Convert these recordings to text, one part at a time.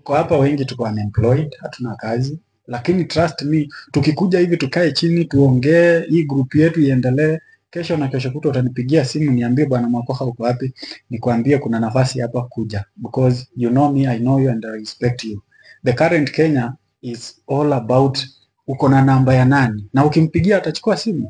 tuko hapa wengi tuko unemployed, hatuna kazi, lakini trust me, tukikuja hivi tukae chini tuongee, hii group yetu iendelee, kesho na kesho kutwa utanipigia simu niambie, bwana Mwakoha uko wapi? Nikwambie kuna nafasi hapa, kuja, because you know me, I know you and I respect you. The current Kenya is all about uko na namba ya nani, na ukimpigia atachukua simu.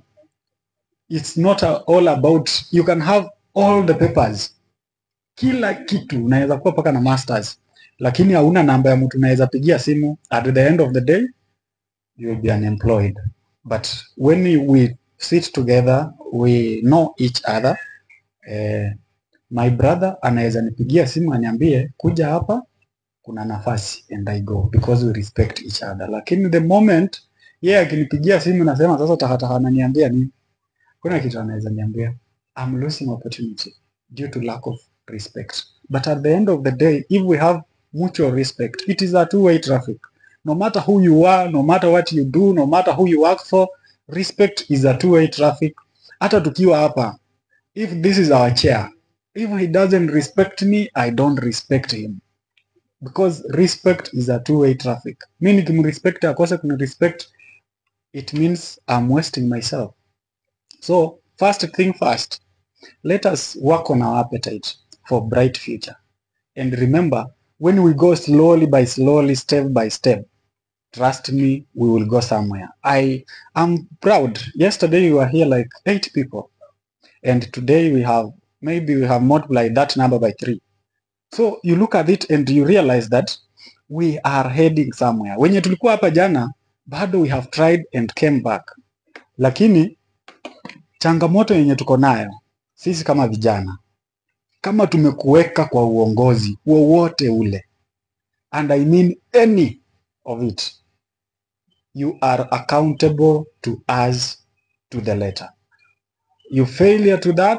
It's not a- all about you can have all the papers, kila kitu unaweza kuwa paka na masters, lakini hauna namba ya mtu unaweza pigia simu. At the end of the day you will be unemployed. But when we we sit together, we know each other. Eh, my brother anaweza nipigia simu aniambie kuja hapa, kuna nafasi and I go because we respect each other. Lakini the moment yeye akinipigia simu nasema sasa takataka ananiambia nini? Kuna kitu anaweza niambia. I'm losing opportunity due to lack of respect. But at the end of the day, if we have mutual respect, it is a two-way traffic. No matter who you are, no matter what you do, no matter who you work for, respect is a two-way traffic. Hata tukiwa hapa, if this is our chair, if he doesn't respect me, I don't respect him. Because respect is a two-way traffic. Mi nikimrespect akose kunirespect, it means I'm wasting myself. So, first thing first, let us work on our appetite for bright future. And remember, when we go slowly by slowly, step by step, trust me, we will go somewhere. I am proud. Yesterday we were here like eight people, and today we have maybe we have multiplied that number by three. So you look at it and you realize that we are heading somewhere. Wenye tulikuwa hapa jana, bado we have tried and came back, lakini changamoto yenye tuko nayo sisi kama vijana, kama tumekuweka kwa uongozi wowote ule, and I mean any of it, you are accountable to us to the letter. You failure to that,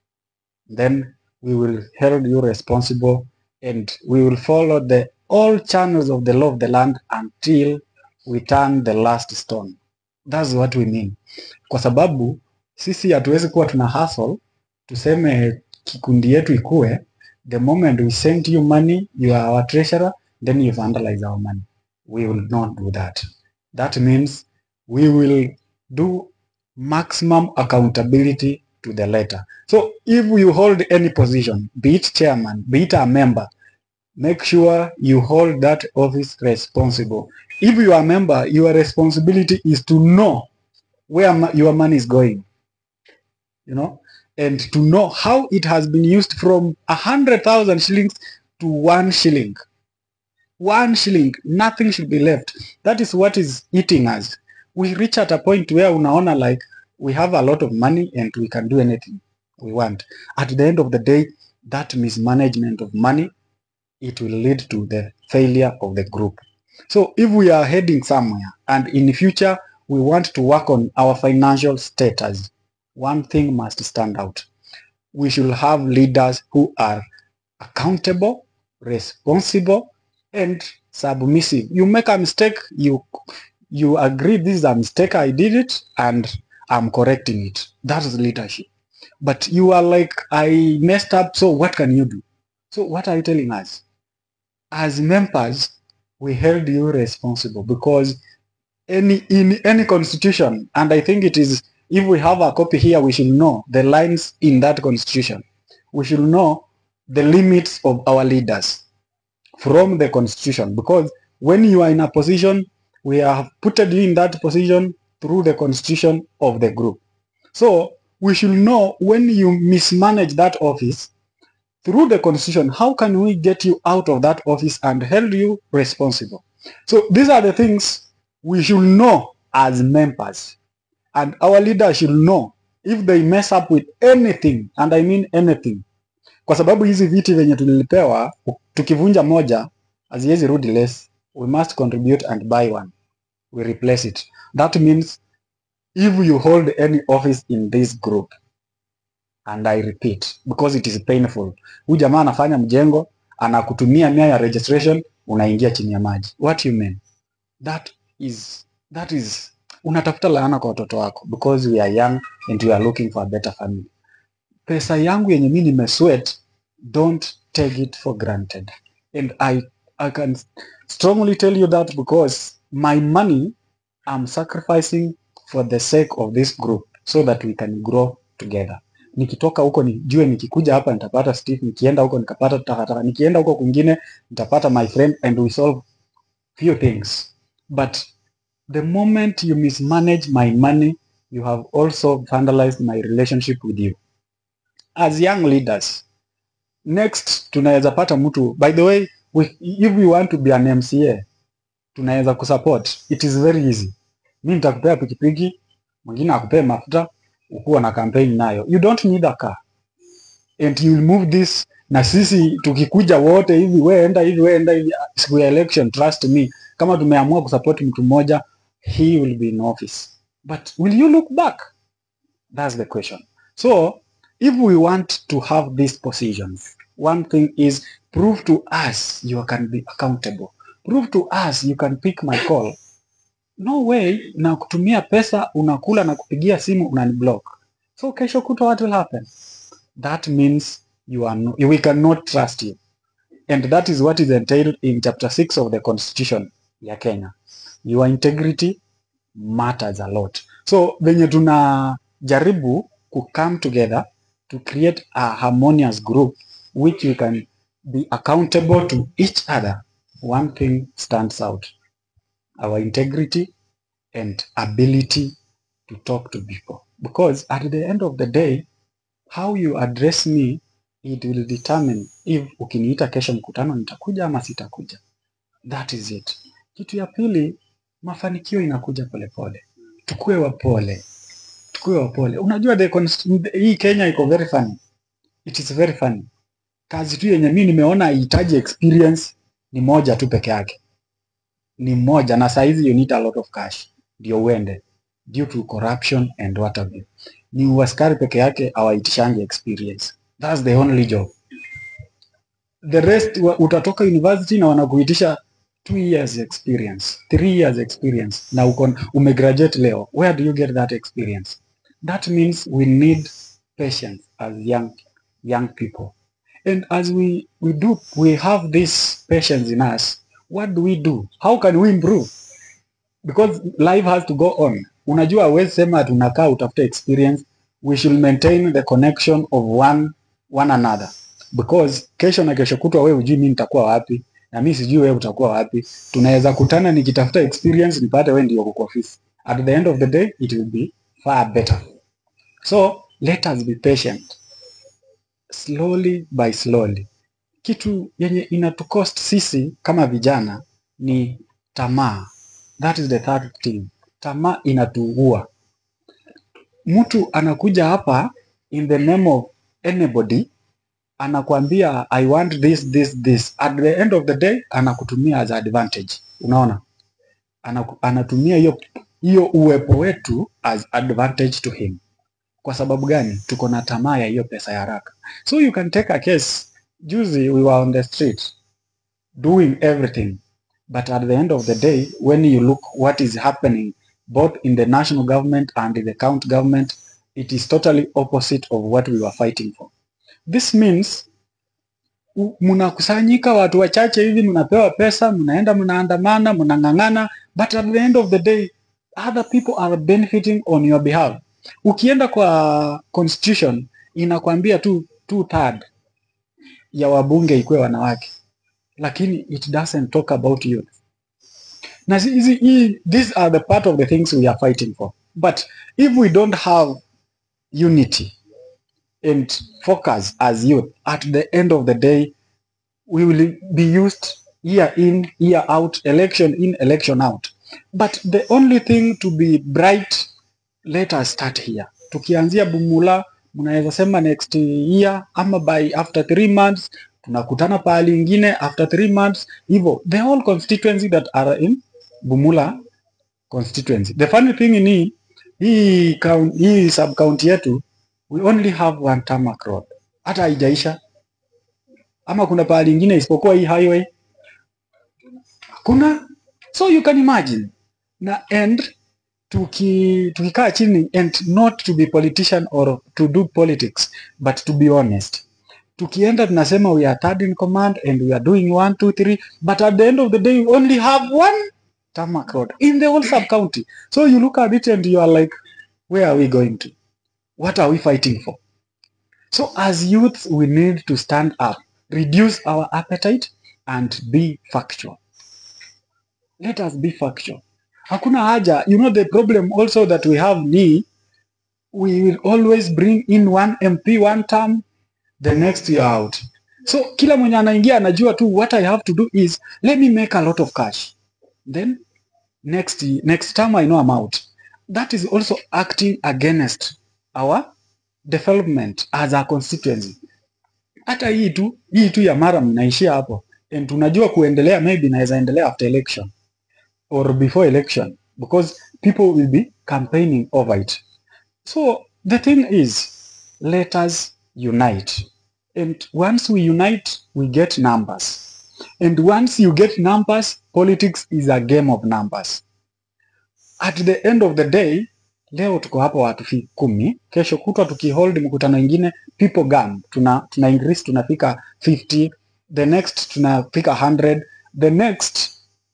then we will hold you responsible and we will follow the all channels of the law of the land until we turn the last stone. That's what we mean. Kwa sababu sisi hatuwezi kuwa tuna hustle tuseme kikundi yetu ikue the moment we send you money you are our treasurer then you vandalize our money we will not do that that means we will do maximum accountability to the letter so if you hold any position be it chairman be it a member make sure you hold that office responsible if you are a member your responsibility is to know where ma- your money is going you know, and to know how it has been used from a hundred thousand shillings to one shilling. One shilling, nothing should be left. That is what is eating us. We reach at a point where unaona like we have a lot of money and we can do anything we want. At the end of the day, that mismanagement of money, it will lead to the failure of the group. So if we are heading somewhere and in the future we want to work on our financial status, one thing must stand out. We should have leaders who are accountable, responsible, and submissive. You make a mistake, you you agree this is a mistake, I did it, and I'm correcting it. That is leadership. But you are like, I messed up, so what can you do? So what are you telling us? As members, we held you responsible because any in any constitution, and I think it is if we have a copy here, we should know the lines in that constitution. We should know the limits of our leaders from the constitution because when you are in a position, we have put you in that position through the constitution of the group. So we should know when you mismanage that office through the constitution, how can we get you out of that office and hold you responsible? So these are the things we should know as members. And our leaders should know if they mess up with anything, and I mean anything. Kwa sababu hizi viti venye tulilipewa, tukivunja moja, haziwezi rudi less. We must contribute and buy one. We replace it. That means if you hold any office in this group, and I repeat, because it is painful. Huyu jamaa anafanya mjengo, anakutumia mia ya registration, unaingia chini ya maji. What you mean? That is, that is, unatafuta laana kwa watoto wako because we are young and we are looking for a better family. Pesa yangu yenye mimi nimesweat, don't take it for granted. And I I can strongly tell you that because my money I'm sacrificing for the sake of this group so that we can grow together. Nikitoka huko nijue nikikuja hapa nitapata Steve, nikienda huko nikapata takataka, nikienda huko kwingine nitapata my friend and we solve few things. But the moment you mismanage my money, you have also vandalized my relationship with you. As young leaders, next tunaweza pata mtu by the way we, if we want to be an MCA tunaweza kusupport it is very easy mi nitakupea pikipiki mwingine akupee mafuta ukuwa na campaign nayo you don't need a car and you will move this na sisi tukikuja wote hivi we enda hivi we enda hivi siku ya election trust me kama tumeamua kusupport mtu mmoja he will be in office but will you look back that's the question so if we want to have these positions one thing is prove to us you can be accountable prove to us you can pick my call no way na kutumia pesa unakula na kupigia simu unaniblock so kesho kutwa what will happen that means you are no, we cannot trust you and that is what is entailed in chapter 6 of the constitution ya kenya your integrity matters a lot so venye tunajaribu ku come together to create a harmonious group which we can be accountable to each other one thing stands out our integrity and ability to talk to people because at the end of the day how you address me it will determine if ukiniita kesho mkutano nitakuja ama sitakuja that is it kitu ya pili mafanikio inakuja polepole tukue wapole tukue wapole unajua the const- hii kenya iko very funny it is very funny kazi tu yenye mi nimeona haihitaji experience ni moja tu peke yake ni moja na saizi you need a lot of cash ndio uende due to corruption and what have you ni uaskari peke yake hawaitishangi experience that's the only job the rest wa- utatoka university na wanakuitisha two years experience three years experience na uko umegraduate leo where do you get that experience that means we need patience as young young people and as we we do we have this patience in us what do we do how can we improve because life has to go on unajua huwezi sema tunakaa utafute experience we should maintain the connection of one one another because kesho na kesho kutwa wewe hujui mi nitakuwa wapi na mi sijui wewe utakuwa wapi tunaweza kutana nikitafuta experience nipate wewe ndio uko office at the end of the day it will be far better so let us be patient slowly by slowly kitu yenye inatucost sisi kama vijana ni tamaa that is the third thing tamaa inatuua mtu anakuja hapa in the name of anybody anakuambia i want this this this at the end of the day anakutumia as advantage unaona Anaku, anatumia hiyo hiyo uwepo wetu as advantage to him kwa sababu gani tuko na tamaa ya hiyo pesa ya haraka so you can take a case juzi we were on the street doing everything but at the end of the day when you look what is happening both in the national government and in the county government it is totally opposite of what we were fighting for this means u- mnakusanyika watu wachache hivi mnapewa pesa mnaenda mnaandamana mnang'ang'ana but at the end of the day other people are benefiting on your behalf ukienda kwa constitution inakwambia tu two third ya wabunge ikuwe wanawake lakini it doesn't talk about youth na si- hizi hii- these are the part of the things we are fighting for but if we don't have unity and focus as youth at the end of the day we will be used year in year out election in election out but the only thing to be bright let us start here tukianzia bumula mnaweza sema next year ama by after three months tunakutana pahali ingine after three months hivyo the whole constituency that are in bumula constituency the funny thing ni hii coun- hii sub county yetu we only have one tarmac road hata haijaisha ama kuna pahali ingine isipokuwa hii highway hakuna so you can imagine na and tuki tukikaa chini and not to be politician or to do politics but to be honest tukienda tunasema we are third in command and we are doing one two three but at the end of the day we only have one tarmac road in the whole sub county so you look at it and you are like where are we going to what are we fighting for so as youths we need to stand up reduce our appetite and be factual let us be factual hakuna haja you know the problem also that we have ni we will always bring in one mp one term the next year out so kila mwenye anaingia anajua tu what i have to do is let me make a lot of cash then next next term i know i'm out that is also acting against our development as a constituency hata hii tu hii tu ya mara mnaishia hapo and tunajua kuendelea maybe inaweza endelea after election or before election because people will be campaigning over it so the thing is let us unite and once we unite we get numbers and once you get numbers politics is a game of numbers at the end of the day leo tuko hapa watu fi kumi kesho kutwa tukihold mkutano ingine people gam tuna, tuna increase tunafika 50 the next tunafika 100 the next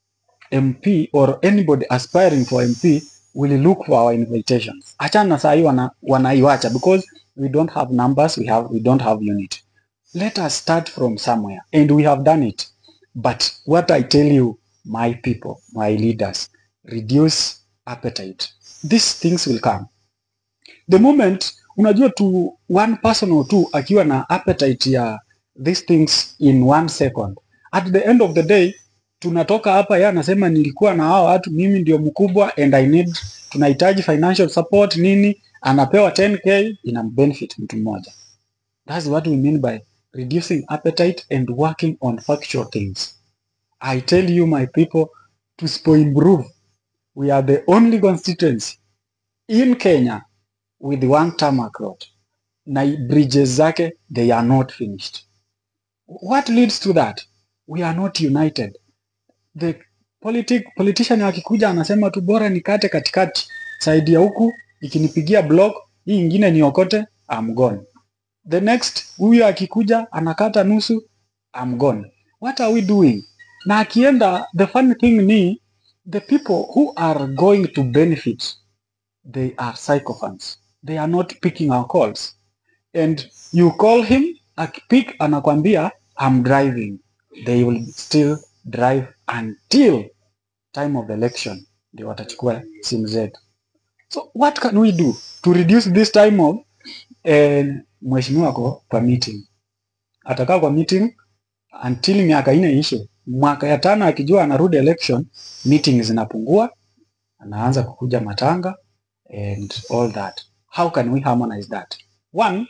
mp or anybody aspiring for mp will look for our invitations achana na saa hii wana, wanaiwacha because we don't have numbers we, have, we don't have unit let us start from somewhere and we have done it but what i tell you my people my leaders reduce appetite these things will come the moment unajua tu one person or two akiwa na appetite ya these things in one second at the end of the day tunatoka hapa yeye anasema nilikuwa na hao watu mimi ndio mkubwa and i need tunahitaji financial support nini anapewa 10k ina benefit mtu mmoja that's what we mean by reducing appetite and working on factual things i tell you my people to improve we are the only constituency in Kenya with one tarmac road na bridges zake they are not finished what leads to that we are not united the politic, politician akikuja anasema tu bora nikate katikati side ya huku ikinipigia block hii ingine niokote I'm gone the next huyu akikuja anakata nusu I'm gone what are we doing na akienda the funny thing ni the people who are going to benefit they are psychophants they are not picking our calls and you call him akipick anakwambia I'm driving they will still drive until time of election ndio watachukua simu zetu so what can we do to reduce this time of eh, mheshimiwa ako kwa meeting atakaa kwa meeting until miaka ine ishe mwaka ya tano akijua anarudi election meeting zinapungua anaanza kukuja matanga and all that how can we harmonize that one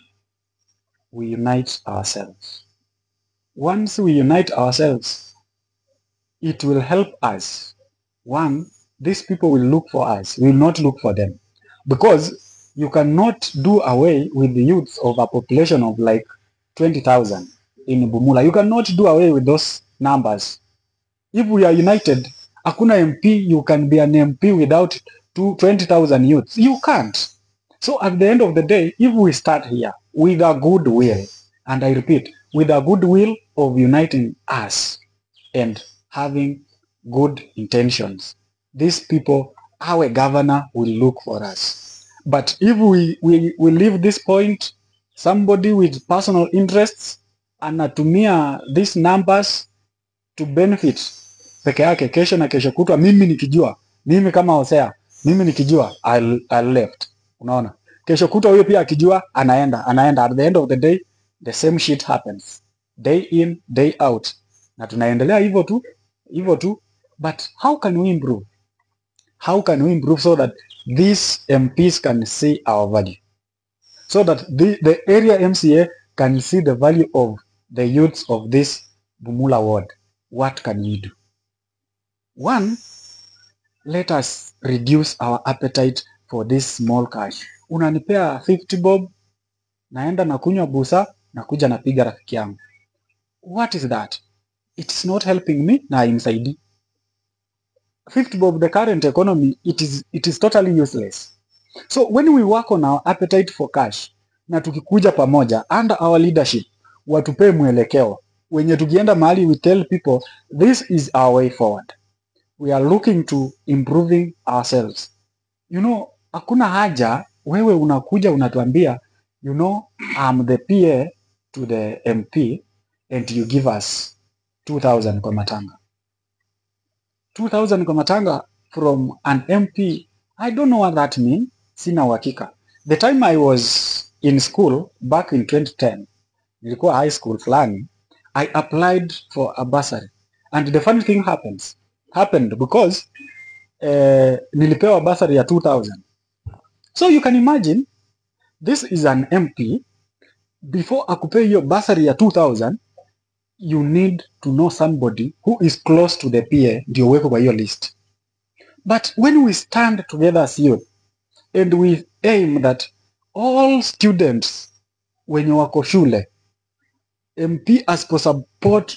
we unite ourselves once we unite ourselves it will help us one these people will look for us we will not look for them because you cannot do away with the youths of a population of like 20000 in bumula you cannot do away with those numbers if we are united hakuna mp you can be an mp without two- 20000 youths you can't so at the end of the day if we start here with a good will and i repeat with a good will of uniting us and having good intentions these people our governor will look for us but if we, we, we leave this point somebody with personal interests anatumia these numbers to benefit peke yake kesho na kesho kutwa mimi nikijua mimi kama Hosea mimi nikijua I'll, I'll left unaona kesho kutwa huyo pia akijua anaenda anaenda at the end of the day the same shit happens day in day out na tunaendelea hivyo tu hivyo tu but how can we improve how can we improve so that these MPs can see our value so that the, the area MCA can see the value of the youths of this Bumula ward what can we do one let us reduce our appetite for this small cash unanipea 50 bob naenda na kunywa busa nakuja napiga rafiki yangu what is that it's not helping me na imsaidi 50 bob the current economy it is, it is totally useless so when we work on our appetite for cash na tukikuja pamoja under our leadership watupee mwelekeo wenye tukienda mahali we tell people this is our way forward we are looking to improving ourselves you know hakuna haja wewe unakuja unatuambia you know I'm the PA to the MP and you give us 2000 kwa matanga 2000 kwa matanga from an MP I don't know what that mean sina uhakika the time I was in school back in 2010 nilikuwa high school fulani I applied for a bursary and the funny thing happens happened because eh, nilipewa bursary ya 2000 so you can imagine this is an MP before akupee hiyo bursary ya 2000 you need to know somebody who is close to the PA ndio uwekwe kwa hiyo list but when we stand together as youth and we aim that all students wenye wako shule MP asiposupport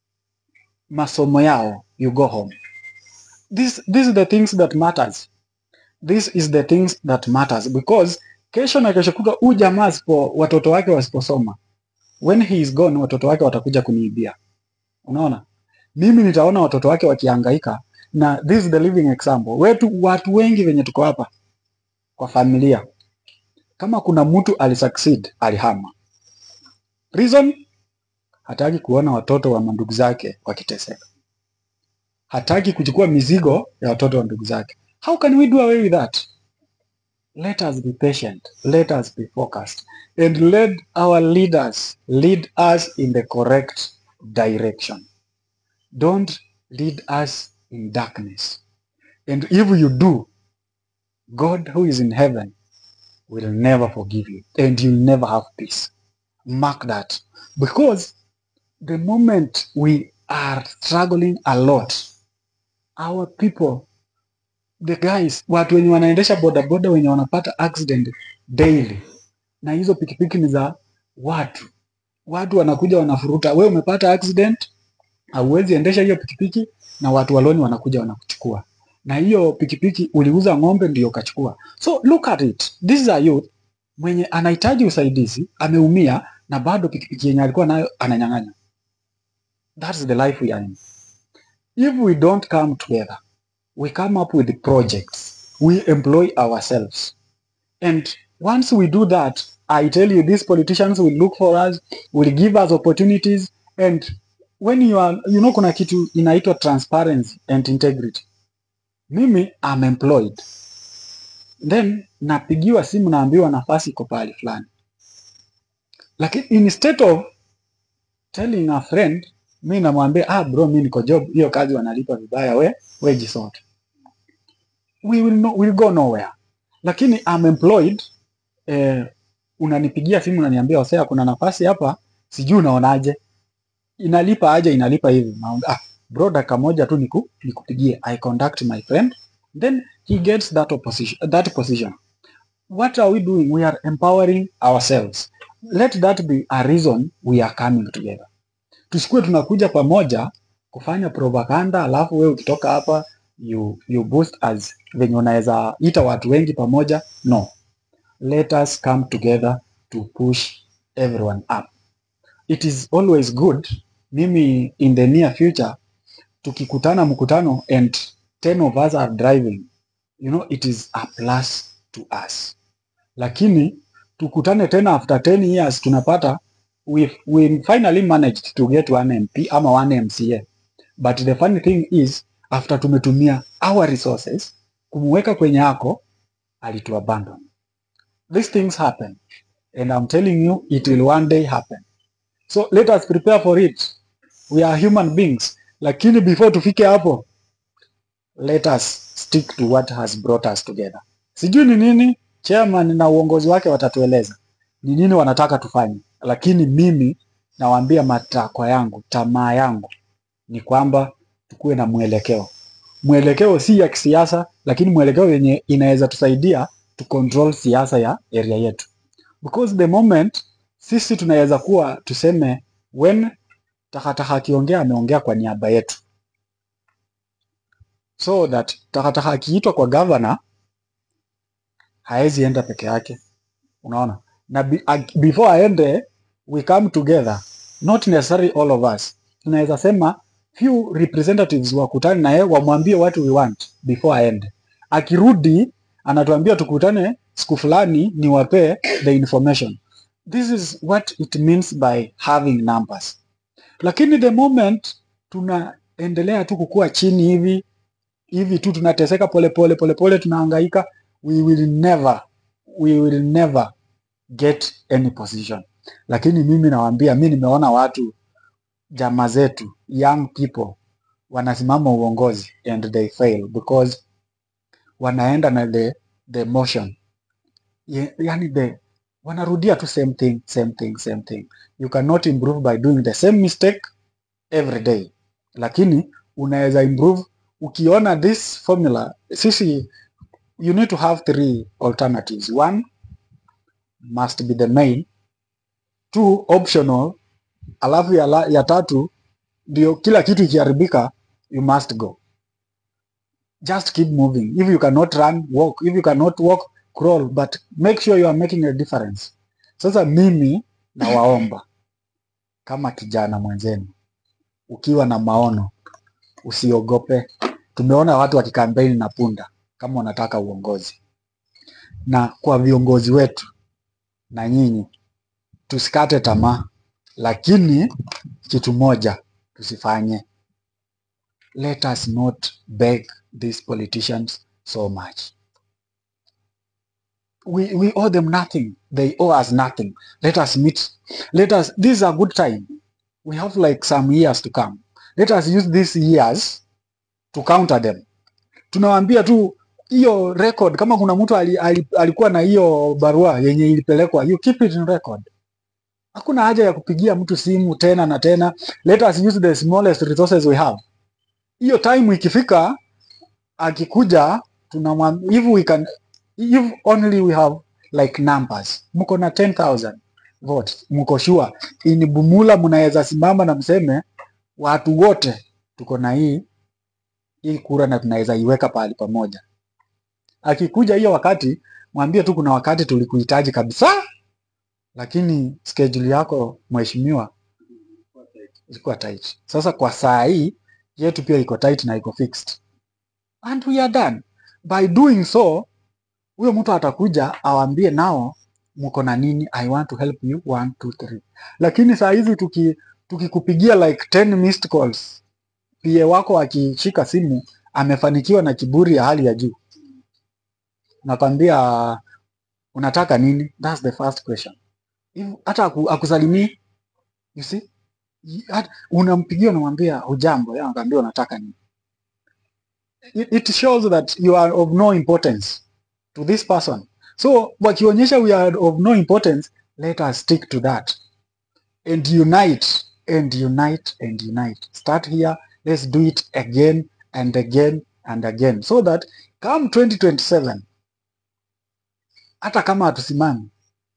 masomo yao you go home this, this is the things that matters this is the things that matters because kesho na kesho kutwa huu jamaa asipo watoto wake wasiposoma when he is gone watoto wake watakuja kuniibia unaona mimi nitaona watoto wake wakihangaika na this is the living example wetu watu wengi wenye tuko hapa kwa familia kama kuna mtu alisucceed alihama reason hataki kuona watoto wa mandugu zake wakiteseka hataki kuchukua mizigo ya watoto wa ndugu zake how can we do away with that let us be patient let us be focused and let our leaders lead us in the correct direction don't lead us in darkness and if you do god who is in heaven will never forgive you and you'll never have peace mark that because the moment we are struggling a lot our people the guys watu wenye wanaendesha bodaboda wenye wanapata accident daily na hizo pikipiki ni za watu watu wanakuja wanafuruta we umepata accident hauwezi endesha hiyo pikipiki na watu waloni wanakuja wanakuchukua na hiyo pikipiki uliuza ng'ombe ndio ukachukua so look at it this is a youth mwenye anahitaji usaidizi ameumia na bado pikipiki yenye alikuwa nayo ananyang'anya that's the life we are in if we don't come together we come up with projects we employ ourselves and once we do that i tell you these politicians will look for us will give us opportunities and when you are you know kuna kitu inaitwa transparency and integrity mimi am employed then napigiwa simu naambiwa nafasi iko pahali fulani lakini instead of telling a friend mi namwambia ah bro mi niko job hiyo kazi wanalipa vibaya we we jisote we will, no, will go nowhere lakini I'm employed eh, unanipigia simu unaniambia Hosea kuna nafasi hapa sijui unaonaje inalipa aje inalipa hivi Naomba, ah bro dakika moja tu niku, nikupigie I contact my friend then he gets that opposition, that position what are we doing we are empowering ourselves let that be a reason we are coming together tusikuwe tunakuja pamoja kufanya propaganda alafu wewe ukitoka hapa you, you boost as venye unaweza ita watu wengi pamoja no let us come together to push everyone up it is always good mimi in the near future tukikutana mkutano and 10 of us are driving you know it is a plus to us lakini tukutane tena after 10 years tunapata we, we finally managed to get one MP ama one MCA but the funny thing is after tumetumia our resources kumweka kwenye ako alitu abandon these things happen and I'm telling you it will one day happen so let us prepare for it we are human beings lakini before tufike hapo let us stick to what has brought us together sijui ni nini chairman na uongozi wake watatueleza ni nini wanataka tufanye lakini mimi nawaambia matakwa yangu tamaa yangu ni kwamba tukuwe na mwelekeo mwelekeo si ya kisiasa lakini mwelekeo yenye inaweza tusaidia to control siasa ya area yetu because the moment sisi tunaweza kuwa tuseme when takataka akiongea ameongea kwa niaba yetu so that takataka akiitwa kwa governor haezi enda peke yake unaona na be, ag- before aende we come together not necessarily all of us tunaweza sema few representatives wakutane na yeye wamwambie what we want before aende akirudi anatuambia tukutane siku fulani niwapee the information this is what it means by having numbers lakini the moment tunaendelea tu kukua chini hivi hivi tu tunateseka polepole polepole tunahangaika we will never we will never get any position lakini mimi nawaambia mi nimeona watu jamaa zetu young people wanasimama uongozi and they fail because wanaenda na the, the motion Ye- yani the wanarudia tu same thing same thing same thing you cannot improve by doing the same mistake every day lakini unaweza improve ukiona this formula sisi you need to have three alternatives one must be the main two optional alafu ya, la, ya tatu ndio kila kitu ikiharibika you must go just keep moving if you cannot run walk if you cannot walk crawl but make sure you are making a difference sasa mimi nawaomba kama kijana mwenzenu ukiwa na maono usiogope tumeona watu wakikampeni na punda kama wanataka uongozi na kwa viongozi wetu na nyinyi tusikate tamaa lakini kitu moja tusifanye let us not beg these politicians so much we, we owe them nothing they owe us nothing let us meet let us this is a good time we have like some years to come let us use these years to counter them tunawaambia tu hiyo record kama kuna mtu ali, ali, alikuwa na hiyo barua yenye ilipelekwa you keep it in record hakuna haja ya kupigia mtu simu tena na tena let us use the smallest resources we have hiyo time ikifika akikuja tunamwambia if we can if only we have like numbers mko na 10000 votes mko sure in Bumula mnaweza simama na mseme watu wote tuko na hii hii kura na tunaweza iweka pahali pamoja akikuja hiyo wakati mwambie tu kuna wakati tulikuhitaji kabisa lakini schedule yako mheshimiwa ilikuwa tight sasa kwa saa hii yetu pia iko tight na iko fixed and we are done by doing so huyo mtu atakuja awambie nao mko na nini i want to help you one, two, three. lakini saa hizi tuki tukikupigia like 10 missed calls pia wako akishika simu amefanikiwa na kiburi ya hali ya juu nakwambia unataka nini thats the first question If- hata aku, akusalimii you see Y- hata- unampigia unamwambia hujambo yeye anakwambia unataka nini it, it shows that you are of no importance to this person so wakionyesha we are of no importance let us stick to that and unite and unite and unite start here let's do it again and again and again so that come 2027 hata kama hatusimami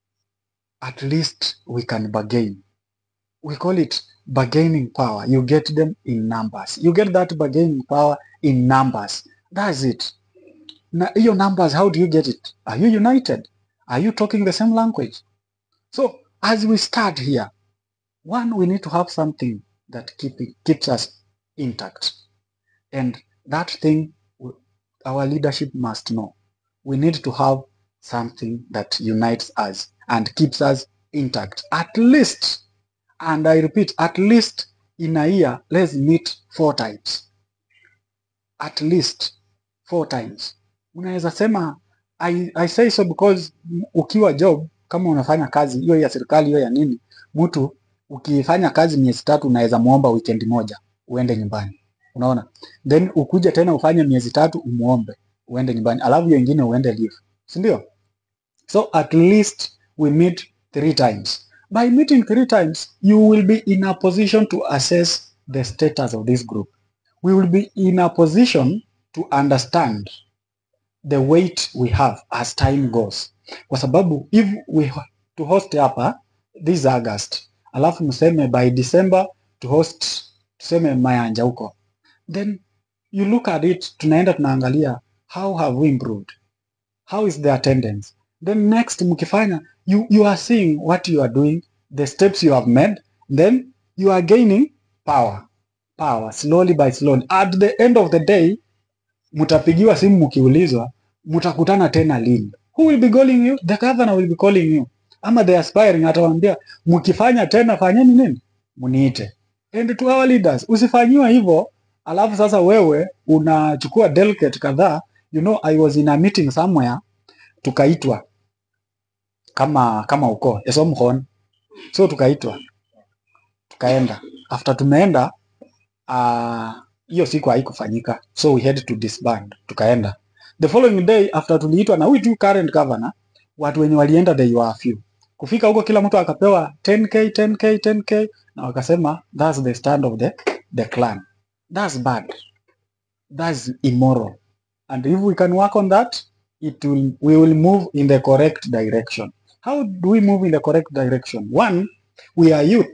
at least we can bargain we call it bargaining power you get them in numbers you get that bargaining power in numbers that's it na hiyo numbers how do you get it are you united are you talking the same language so as we start here one we need to have something that keep it, keeps us intact and that thing w- our leadership must know we need to have something that unites us and keeps us intact at least and i repeat at least in a year let's meet four times at least four times unaweza sema I, I say so because m- ukiwa job kama unafanya kazi hiyo ya serikali hiyo ya nini mtu ukifanya kazi miezi tatu unaweza muomba weekend moja uende nyumbani unaona then ukuja tena ufanye miezi tatu umuombe uende nyumbani alafu hiyo ingine uende leave si ndio so at least we meet three times by meeting three times you will be in a position to assess the status of this group we will be in a position to understand the weight we have as time goes kwa sababu if we ho- to host hapa this august alafu mseme by december to host tuseme mayanja huko then you look at it tunaenda tunaangalia how have we improved how is the attendance then next mkifanya you, you are seeing what you are doing the steps you have made then you are gaining power power slowly by slowly at the end of the day mtapigiwa simu mkiulizwa mtakutana tena lini who will be calling you the governor will be calling you ama the aspiring atawaambia mkifanya tena fanyeni nini mniite and to our leaders usifanyiwe hivyo alafu sasa wewe unachukua delegate kadhaa you know i was in a meeting somewhere tukaitwa kama kama uko esomhon so tukaitwa tukaenda after tumeenda ah, hiyo siku haikufanyika so we had to disband tukaenda the following day after tuliitwa na huyu tu current governor watu wenye walienda they were few kufika huko kila mtu akapewa 10k 10k 10k na wakasema that's the stand of the, the clan that's bad that's immoral and if we can work on that it will we will move in the correct direction how do we move in the correct direction one we are youth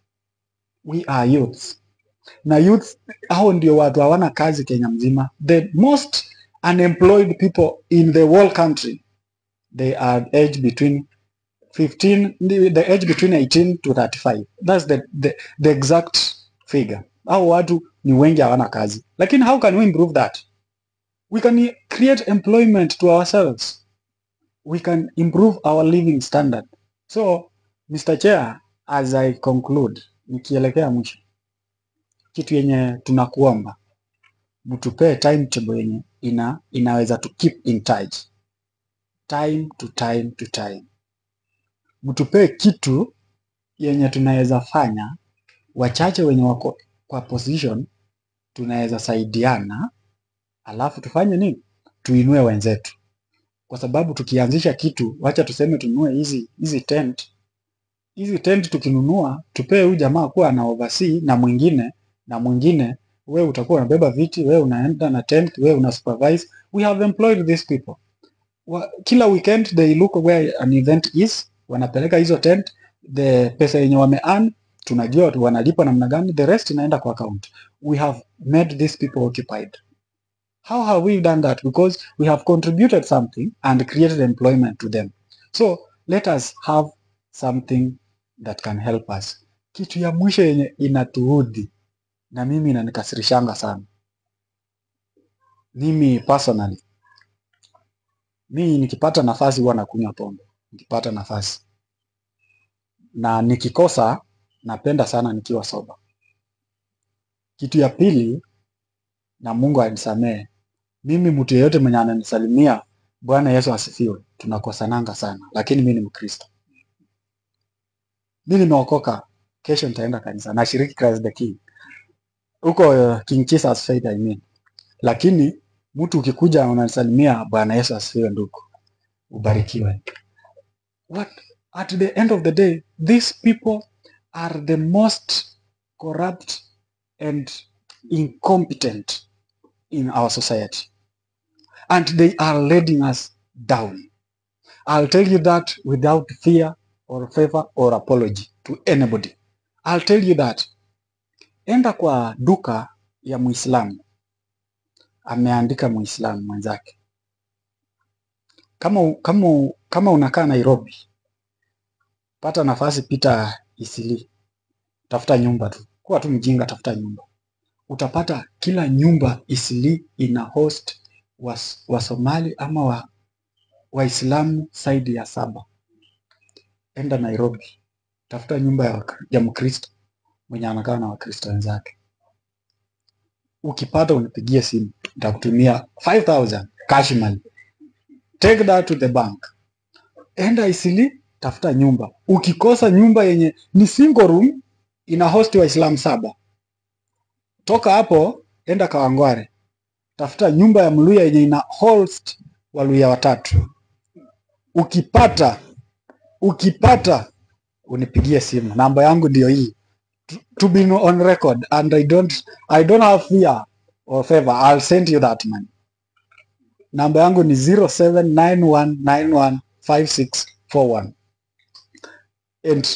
we are youths na youth hao ndio watu hawana kazi Kenya mzima. The most unemployed people in the whole country they are age between 15 the the age between 18 to 35 that's the, the, the exact figure. Hao watu ni wengi hawana kazi, lakini how can we improve that? We can create employment to ourselves. We can improve our living standard. So Mr. Chair, as I conclude, nikielekea mwisho kitu yenye tunakuomba mtupee timetable yenye ina inaweza to keep in touch time to time to time mtupee kitu yenye tunaweza fanya wachache wenye wako kwa position tunaweza saidiana alafu tufanye nini tuinue wenzetu kwa sababu tukianzisha kitu wacha tuseme tununue hizi hizi tent hizi tent tukinunua tupee huyu jamaa kuwa ana oversee na mwingine na mwingine we utakuwa unabeba viti we unaenda na tent we una supervise we have employed these people wa, kila weekend they look where an event is wanapeleka hizo tent the pesa yenye wame earn tunajua tu wanalipa namna gani the rest inaenda kwa account we have made these people occupied how have we done that because we have contributed something and created employment to them so let us have something that can help us kitu ya mwisho yenye inatuudhi na mimi inanikasirishanga sana mimi personally mi nikipata nafasi huwa nakunywa pombe nikipata nafasi na nikikosa napenda sana nikiwa soba kitu ya pili na mungu anisamee mimi mtu yeyote mwenye ananisalimia bwana yesu asifiwe tunakosananga sana lakini mi ni mkristo mi nimeokoka kesho nitaenda kanisa nashiriki Christ the King huko uh, King Jesus Faith I mean. Lakini mtu ukikuja unanisalimia Bwana Yesu asifiwe ndugu, ubarikiwe. What at the end of the day these people are the most corrupt and incompetent in our society and they are leading us down. I'll tell you that without fear or favor or apology to anybody. I'll tell you that enda kwa duka ya Muislamu, ameandika Muislamu mwenzake. Kama, kama, kama unakaa Nairobi, pata nafasi, pita Isili, tafuta nyumba tu, kuwa tu mjinga, tafuta nyumba. Utapata kila nyumba Isili ina host wa, wa Somali ama wa Waislamu zaidi ya saba. Enda Nairobi, tafuta nyumba ya, Wakri- ya Mkristo mwenye anakaa na Wakristo wenzake. Ukipata unipigie simu, nitakutumia 5000 cash money. Take that to the bank. Enda Isili, tafuta nyumba. Ukikosa nyumba yenye ni single room ina host Waislamu saba, toka hapo enda Kawangware, tafuta nyumba ya Mluya yenye ina host Waluya watatu. Ukipata ukipata unipigie simu, namba yangu ndio hii to, to be on record and I don't I don't have fear or favor. I'll send you that money. Namba yangu ni 0791915641 and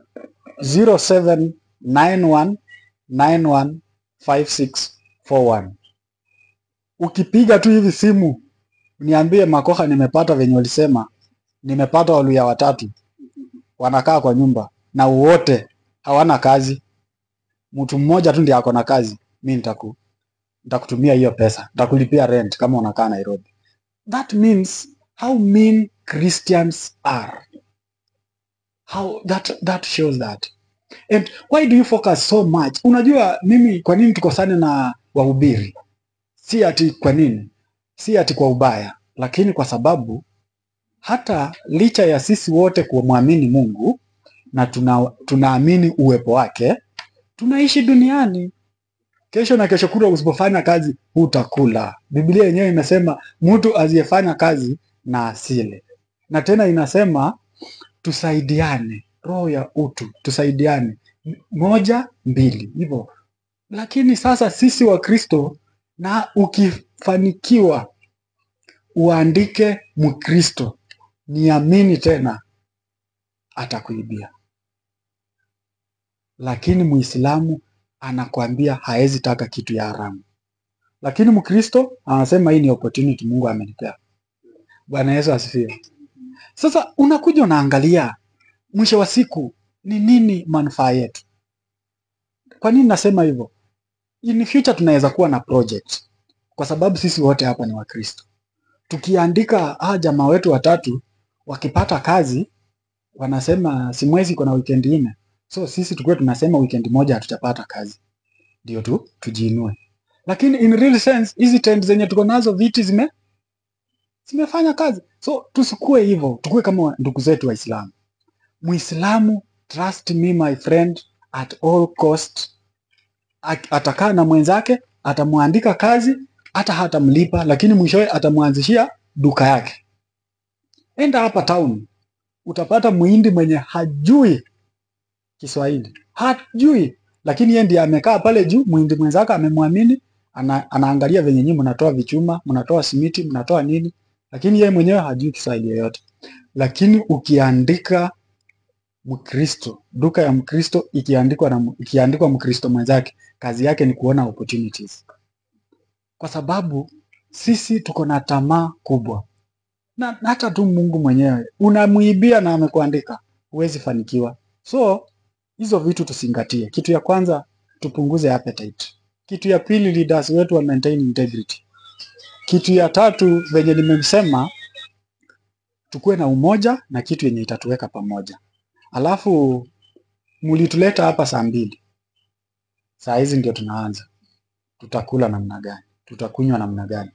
0791915641. Ukipiga tu hivi simu niambie Makoha, nimepata venye walisema, nimepata Waluya watatu wanakaa kwa nyumba na wote hawana kazi mtu mmoja tu ndiye ako na kazi, mi nitaku nitakutumia hiyo pesa, nitakulipia rent kama unakaa Nairobi. That means how mean Christians are. How that that shows that. And why do you focus so much? Unajua mimi kwa nini tukosane na wahubiri? Si ati kwa nini? Si ati kwa ubaya, lakini kwa sababu hata licha ya sisi wote kumwamini Mungu na tuna, tunaamini uwepo wake, tunaishi duniani. Kesho na kesho kutwa usipofanya kazi hutakula. Biblia yenyewe inasema mtu asiyefanya kazi na asile, na tena inasema tusaidiane, roho ya utu, tusaidiane moja mbili hivyo. Lakini sasa sisi wa Kristo, na ukifanikiwa uandike Mkristo, niamini tena atakuibia, lakini Muislamu anakwambia haezi taka kitu ya haramu, lakini Mkristo anasema hii ni opportunity Mungu amenipea. Bwana Yesu asifiwe. Sasa unakuja unaangalia mwisho wa siku ni nini manufaa yetu. Kwa nini nasema hivyo? In future tunaweza kuwa na project, kwa sababu sisi wote hapa ni Wakristo. Tukiandika ah, jamaa wetu watatu wakipata kazi wanasema si mwezi iko na weekend nne, so sisi tukuwe tunasema weekend moja hatujapata kazi, ndio tu tujiinue. Lakini in real sense hizi tent zenye tuko nazo viti zime zimefanya kazi, so tusikue hivyo, tukue kama ndugu zetu Waislamu. Muislamu, trust me my friend, at all cost, at- atakaa na mwenzake, atamwandika kazi, hata hatamlipa, lakini mwishowe atamwanzishia duka yake. Enda hapa town, utapata muhindi mwenye hajui Kiswahili, hajui, lakini yeye ndiye amekaa pale juu, muhindi mwenzake amemwamini, ana, anaangalia venye nyinyi mnatoa vichuma, mnatoa simiti, mnatoa nini, lakini yeye mwenyewe hajui Kiswahili yoyote. Lakini ukiandika Mkristo, duka ya Mkristo ikiandikwa na ikiandikwa Mkristo mwenzake, kazi yake ni kuona opportunities, kwa sababu sisi tuko na tamaa kubwa, na na hata tu Mungu mwenyewe unamuibia na amekuandika, huwezi fanikiwa. So hizo vitu tusingatie. Kitu ya kwanza tupunguze appetite. Kitu ya pili leaders wetu wa maintain integrity. Kitu ya tatu venye nimesema, tukuwe na umoja na kitu yenye itatuweka pamoja. Alafu mulituleta hapa saa mbili, saa hizi ndio tunaanza. Tutakula namna gani? Tutakunywa namna gani?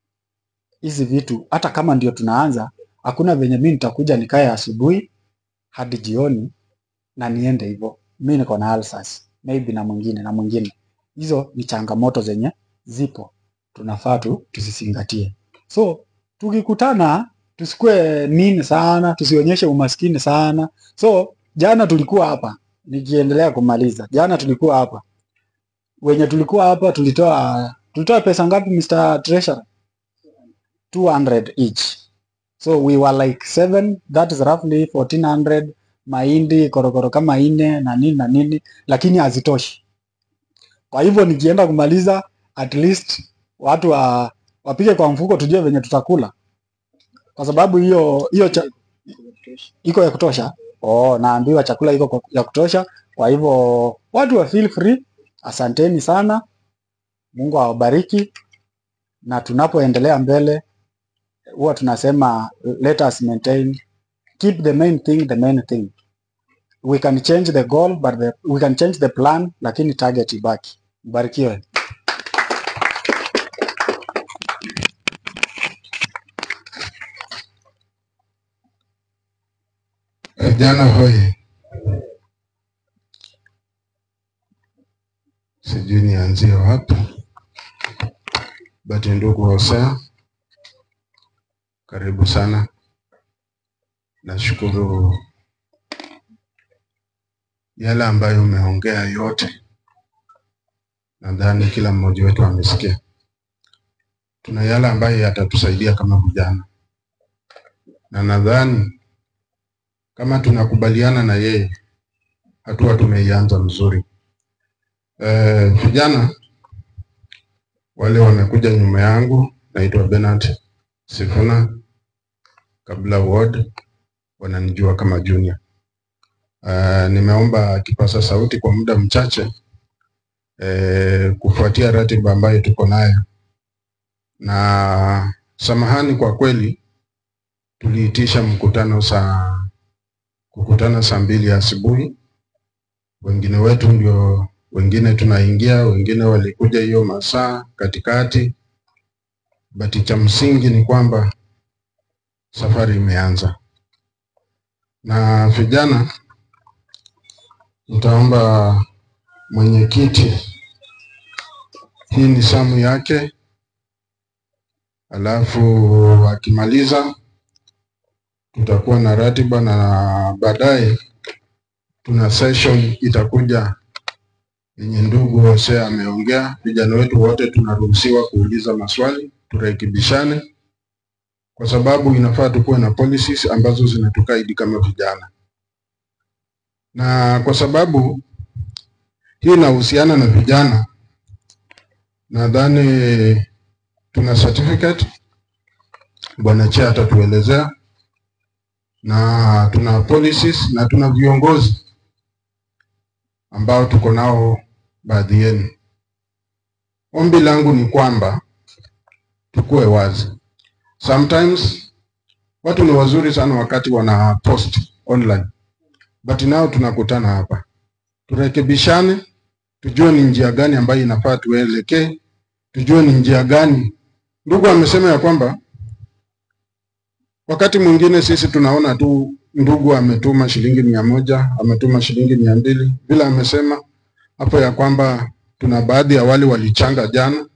Hizi vitu hata kama ndio tunaanza, hakuna venye mi nitakuja nikae asubuhi hadi jioni na niende hivyo. Mi niko na ulcers, maybe na mwingine na mwingine. Hizo ni changamoto zenye zipo, tunafaa tu tuzizingatie. So tukikutana tusikue nini sana, tusionyeshe umaskini sana. So jana tulikuwa hapa, nikiendelea kumaliza, jana tulikuwa hapa, wenye tulikuwa hapa tulitoa tulitoa pesa ngapi Mr. Treasurer? 200 each. So we were like seven, that is roughly 1400 mahindi korokoro kama ine na nini na nini, lakini hazitoshi. Kwa hivyo nikienda kumaliza, at least watu wa, wapige kwa mfuko, tujue venye tutakula, kwa sababu hiyo hiyo cha, iko ya kutosha. Oh, naambiwa chakula iko kwa- ya kutosha. Kwa hivyo watu wa feel free. Asanteni sana, Mungu awabariki, na tunapoendelea mbele huwa tunasema let us maintain keep the main thing the main thing we can change the goal but the, we can change the plan lakini target ibaki mbarikiwe Vijana hoye, sijui nianzie wapi, but ndugu Hosea, karibu sana. Nashukuru yale ambayo umeongea yote, nadhani kila mmoja wetu amesikia. Tuna yale ambayo yatatusaidia kama vijana, na nadhani kama tunakubaliana na yeye, hatua tumeianza mzuri. Eh, vijana wale wamekuja nyuma yangu, naitwa Bernard Sifuna kabla ward, wananijua kama Junior. Uh, nimeomba kipasa sauti kwa muda mchache e, kufuatia ratiba ambayo tuko nayo, na samahani kwa kweli, tuliitisha mkutano saa kukutana saa mbili asubuhi. Wengine wetu ndio wengine tunaingia, wengine walikuja hiyo masaa katikati, bati cha msingi ni kwamba safari imeanza na vijana, nitaomba mwenyekiti, hii ni samu yake, alafu akimaliza tutakuwa na ratiba na baadaye tuna session itakuja yenye ndugu Hosea ameongea. Vijana wetu wote tunaruhusiwa kuuliza maswali, turekebishane kwa sababu inafaa tukuwe na policies ambazo zinatukaidi kama vijana, na kwa sababu hii inahusiana na vijana, nadhani tuna certificate, bwana Chair atatuelezea, na tuna policies na tuna viongozi ambao tuko nao baadhi yenu. Ombi langu ni kwamba tukuwe wazi. Sometimes watu ni wazuri sana wakati wana post online, but nao tunakutana hapa, turekebishane, tujue ni njia gani ambayo inafaa tuelekee, tujue ni njia gani. Ndugu amesema ya kwamba wakati mwingine sisi tunaona tu ndugu ametuma shilingi mia moja ametuma shilingi mia mbili vile amesema hapo ya kwamba tuna baadhi ya wale walichanga jana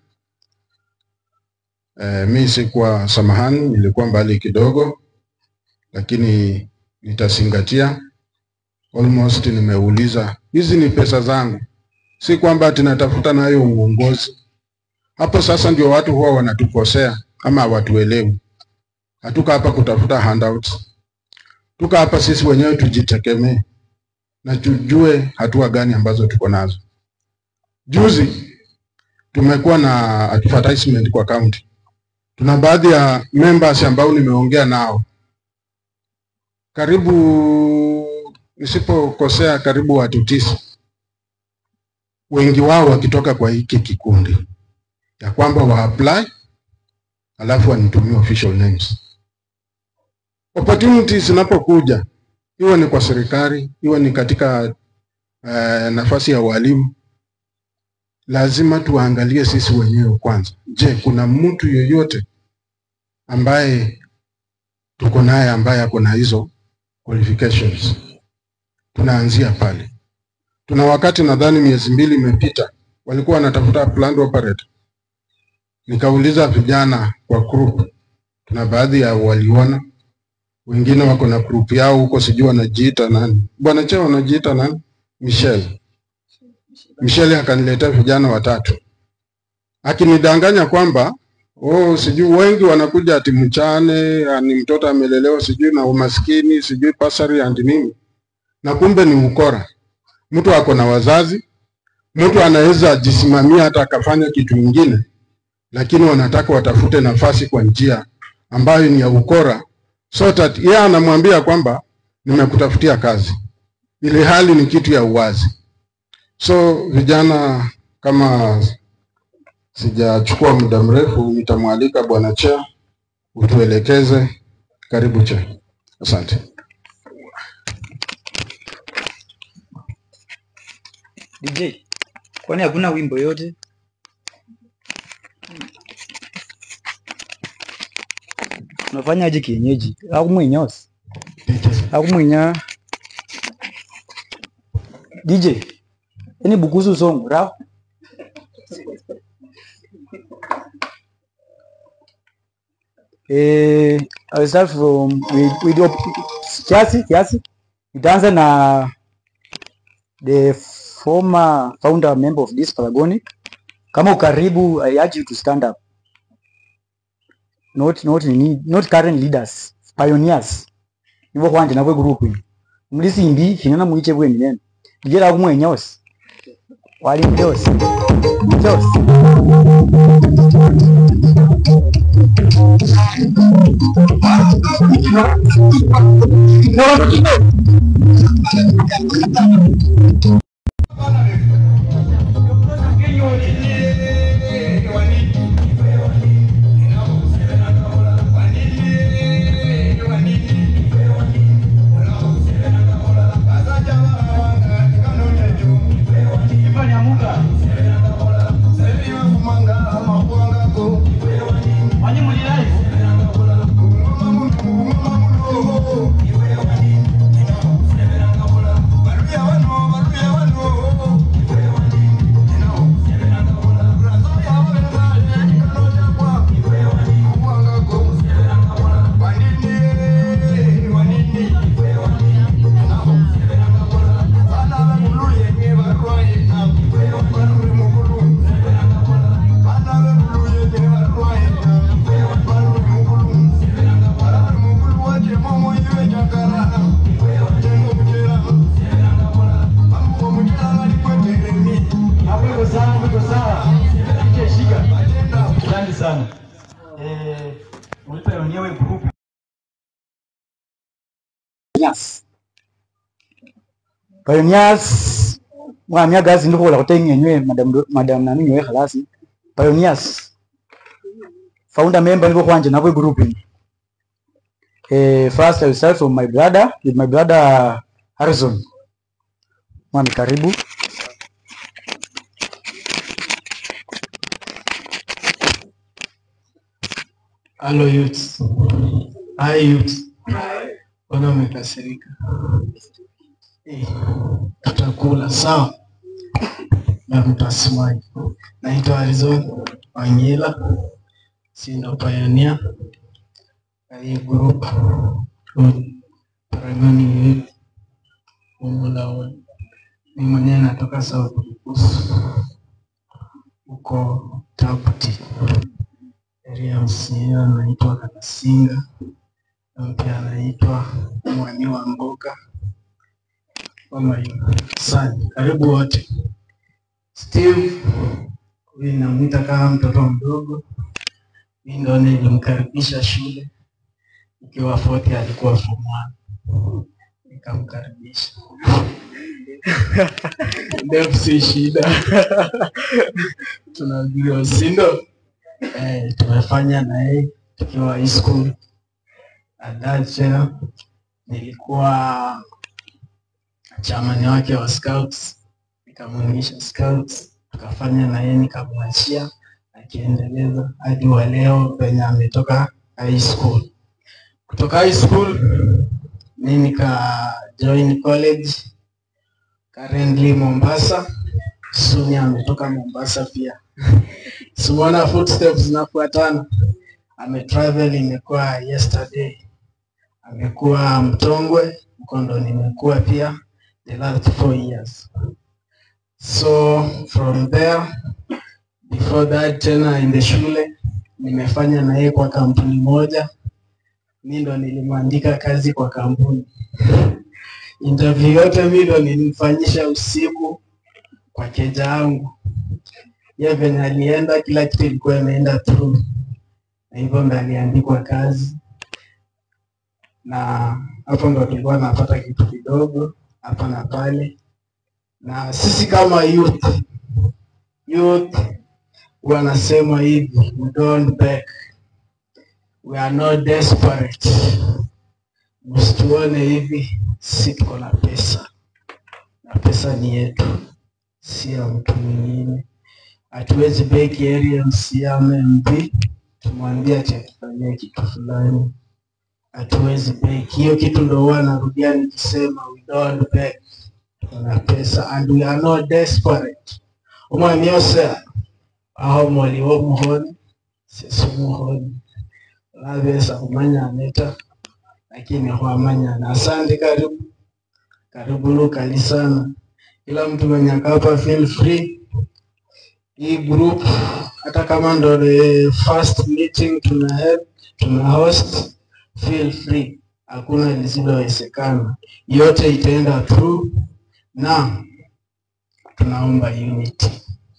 E, mi sikuwa, samahani, nilikuwa mbali kidogo, lakini nitazingatia. Almost nimeuliza, hizi ni pesa zangu, si kwamba tunatafuta nayo uongozi. Hapo sasa ndio watu huwa wanatukosea ama hawatuelewi. Hatuka hapa kutafuta handouts, tuka hapa sisi wenyewe tujitegemee na tujue hatua gani ambazo tuko nazo. Juzi tumekuwa na advertisement kwa county tuna baadhi ya members ambao nimeongea nao karibu, nisipokosea, karibu watu tisa, wengi wao wakitoka kwa hiki kikundi, ya kwamba wa apply alafu wanitumie official names. Opportunities zinapokuja, iwe ni kwa serikali, iwe ni katika uh, nafasi ya walimu, lazima tuangalie sisi wenyewe kwanza. Je, kuna mtu yoyote ambaye tuko naye ambaye ako na hizo qualifications? Tunaanzia pale. Tuna wakati nadhani miezi mbili imepita, walikuwa wanatafuta plant operator. Nikauliza vijana kwa group, tuna baadhi ya waliona, wengine wako na group yao huko, sijui wanajiita nani, bwana cheo wanajiita nani, Michelle Michelle akaniletea vijana watatu akinidanganya kwamba oh, sijui wengi wanakuja ati mchane, ni mtoto amelelewa sijui na umaskini sijui pasari and nini, na kumbe ni ukora. Mtu ako na wazazi, mtu anaweza jisimamia hata akafanya kitu kingine, lakini wanataka watafute nafasi kwa njia ambayo ni ya ukora, so that yeye anamwambia kwamba nimekutafutia kazi, ili hali ni kitu ya uwazi. So vijana, kama sijachukua muda mrefu, nitamwalika bwana Cha utuelekeze. Karibu Cha. Asante. DJ, kwani hakuna wimbo yote? Unafanyaje kienyeji? Akumwinyosi akumwinya DJ ini bukusu song rao eh, I'll start from with, with your kiasi kiasi. Nitaanza na the former founder member of this Paragonic. Kama ukaribu, I urge you to stand up. Not not nini, not current leaders, pioneers. Nibo kwanje nabwe group iyi. Mulisi imbi finana muiche bwe minene. Nigera kumwe nyosi. Wali nyosi. Nyosi. eh muri pioneer we group Pioneers Pioneers mwamya gazi ndiko la kutengenywe madam madam nani nyowe khalasi Pioneers founder member niko kwanje nabo group ni eh first I will start from my brother with my brother Harrison mwami karibu Hello youths. Hi youths. Mbona umekasirika? Eh, tutakula sawa na mtasimai. Naitwa Arizona Wangila, si ndo pioneer na hii group Paragoni Youth Umulawe. Ni mwenyewe natoka South Bukusu huko Tabuti area msia anaitwa Kanasinga na pia anaitwa Mwani wa Mboga kama hivyo. Asante, karibu wote. Steve huyu namwita kama mtoto mdogo, mimi ndo nilimkaribisha shule ikiwa fourth, alikuwa form one nikamkaribisha. Ndefu si shida, tunajua si ndo? Eh, tumefanya na yeye tukiwa high school. Adacha nilikuwa chamani wake wa scouts, nikamuingisha scouts, tukafanya na yeye nikamwachia akiendeleza hadi wa leo penye ametoka high school. Kutoka high school mi nika join college currently Mombasa. Suni ametoka Mombasa pia Simona footsteps zinafuatana. Ametravel imekuwa yesterday, amekuwa Mtongwe, Mkondo nimekuwa pia the last four years. So from there before that tena in the shule nimefanya na yeye kwa kampuni moja, mi ndo nilimwandika kazi kwa kampuni. Interview yote mi ndo nilimfanyisha usiku kwa keja yangu ye venye alienda kila kitu ilikuwa imeenda through, na hivyo ndo aliandikwa kazi, na hapo ndo tulikuwa napata kitu kidogo hapa na pale. Na sisi kama youth youth wanasema hivi, we don't beg, we are not desperate. Msituone hivi, si tuko na pesa na pesa ni yetu, si ya mtu mwingine hatuwezi beki area MCA MMP tumwambie ati atufanyie kitu fulani, hatuwezi beki hiyo kitu. Ndo huwa narudia nikisema we don't beg, tuna pesa and we are not desperate. umwami ose aho moli wo muhoni sisi muhoni labesa kumanya neta lakini hwamanyana. Asante, karibu karibu lukali sana, kila mtu mwenye akapa feel free hii group hata kama ndo the first meeting tuna have, tuna host feel free, hakuna lisilowezekana, yote itaenda through, na tunaomba unity.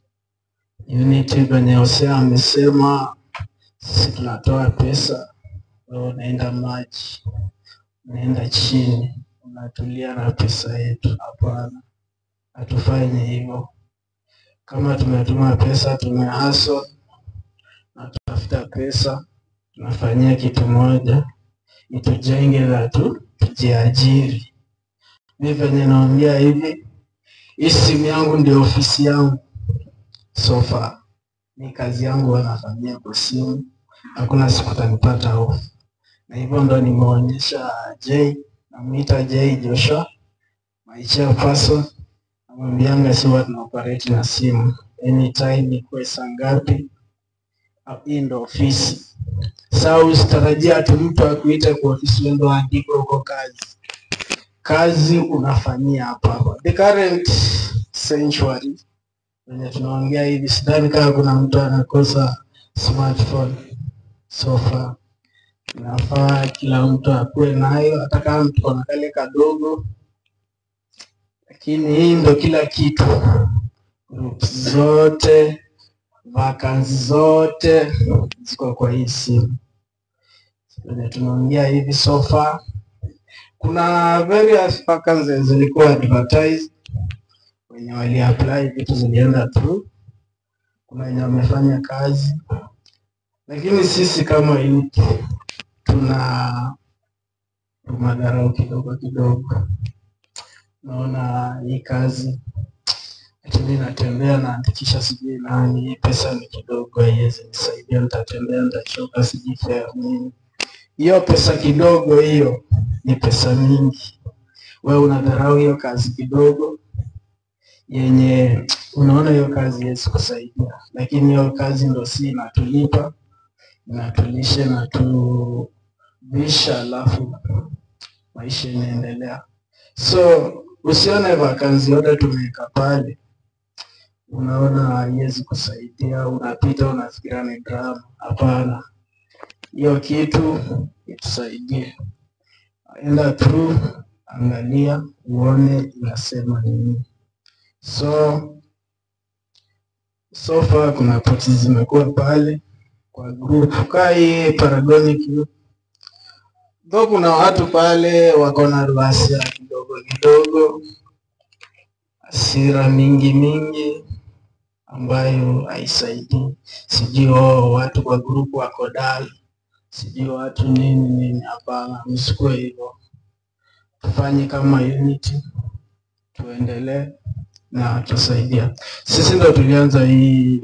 Unity kwenye Hosea amesema sisi tunatoa pesa, wewe unaenda maji, unaenda chini, unatulia na pesa yetu. Hapana, hatufanye hivyo kama tumetuma pesa tumehaso na tutafuta pesa tunafanyia kitu moja itujenge na tu tujiajiri. Mi venye naongea hivi, hii simu yangu ndio ofisi yangu so far. Mi kazi yangu wanafanyia kwa simu, hakuna siku tanipata off, na hivyo ndo nimeonyesha J, namwita J Joshua, my chairperson namwambianga si huwa tuna operate na simu anytime, ikuwe saa ngapi. Hii ndo ofisi. Sasa usitarajia ati mtu akuite kwa ofisi uende uandike huko kazi. Kazi unafanyia hapa hapa. The current century wenye tunaongea hivi, sidhani kama kuna mtu anakosa smartphone so far. Inafaa kila mtu akuwe nayo, hata kama mtu kona kale kadogo lakini hii ndo kila kitu. Groups zote vakansi zote ziko kwa hii simu venye tunaongea hivi so far kuna various vacancies zilikuwa advertised wenye waliapply vitu zilienda through kuna wenye wamefanya kazi lakini sisi kama youth tuna madharau kidogo kidogo naona hii kazi ati mimi natembea naandikisha sijui nani hii pesa ni kidogo haiwezi nisaidia nitatembea nitachoka sijui fare nini hiyo pesa kidogo hiyo ni pesa mingi wewe unadharau hiyo kazi kidogo yenye unaona hiyo kazi haiwezi kusaidia lakini hiyo kazi ndo si inatulipa inatulisha inatuvisha alafu maisha inaendelea so usione vakanzi yote tumeweka pale unaona haiwezi kusaidia unapita unafikiria ni drama hapana hiyo kitu itusaidie enda through angalia uone inasema nini so so far kuna poti zimekuwa pale kwa group kaa hii Paragonic Youth. Though kuna watu pale wako na ruasia kidogo kidogo, hasira mingi mingi ambayo haisaidii. Sijui oh, watu kwa group wako dal, sijui watu nini nini. Hapana, msikuwe hivyo, tufanye kama unity, tuendelee na tusaidia. Sisi ndo tulianza hii